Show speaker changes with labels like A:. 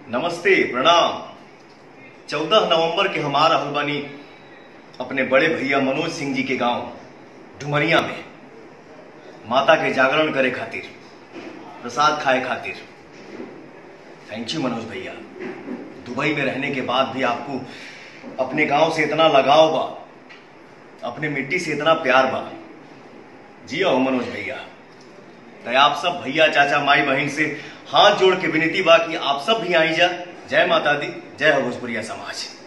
A: नमस्ते प्रणाम चौदह नवंबर के हमारा हलबानी अपने बड़े भैया मनोज सिंह जी के गांव डुमरिया में माता के जागरण करे खातिर प्रसाद खाए खातिर थैंक यू मनोज भैया दुबई में रहने के बाद भी आपको अपने गांव से इतना लगाव बा अपने मिट्टी से इतना प्यार बा जिया हो मनोज भैया तो आप सब भैया चाचा माई बहन से हाथ जोड़ के विनती बा कि आप सब भी आई जा जय माता दी जय हो भोजपुरिया समाज